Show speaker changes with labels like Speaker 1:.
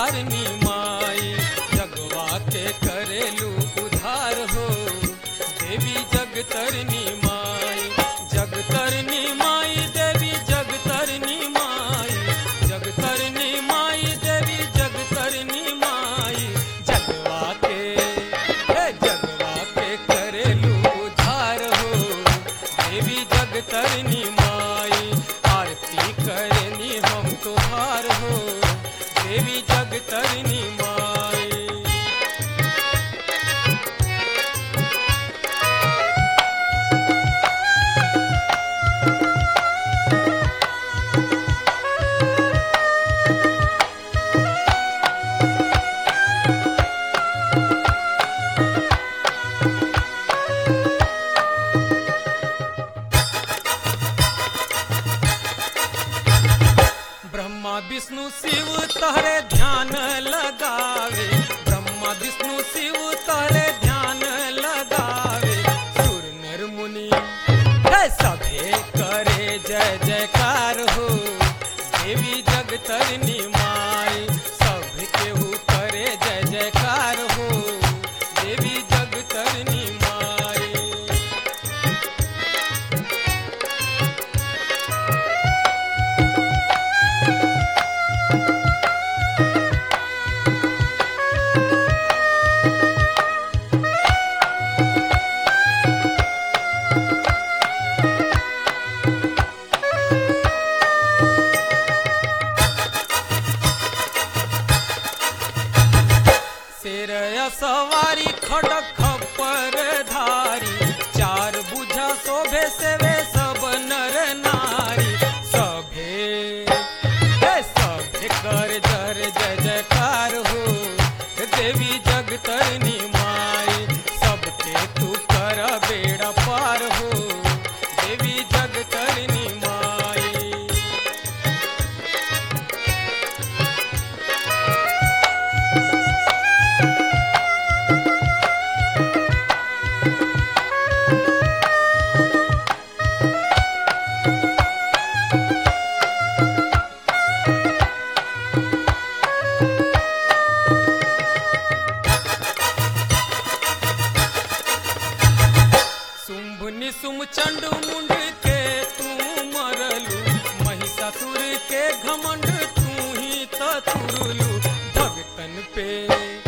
Speaker 1: तारनी माई जगवा के करेलू उधार हो देवी जगतरनी माई जगतरनी माई देवी जगतरनी माई जगतरनी माई देवी जगतरनी माई जगवा के हे जगवा के करेलू उधार हो देवी जगतरनी माई आरती करनी हम तुहार हो देवी जगतरनी माई ब्रह्मा विष्णु शिव तहरे ध्यान लगावे ब्रह्मा विष्णु शिव तहरे ध्यान लगावे सुर नर मुनि हे सभे करे जय जयकार हो देवी जगतरनी माई सब केहू करे जय जयकार हो देवी जगतरनी माई शेर सवारी खड़क खप्पर धारी चार बुझा शोभे सेवे सब नर नारी सभे हे सभे कर जर जय जयकार हो देवी जगतरनी माई सबके तू कर बेड़ा पार हो देवी जगतरनी माई शुंभ निशुम चंड मुंड के तू मरलू महिषासुर के घमंड तू ही तुरलू भगतन पे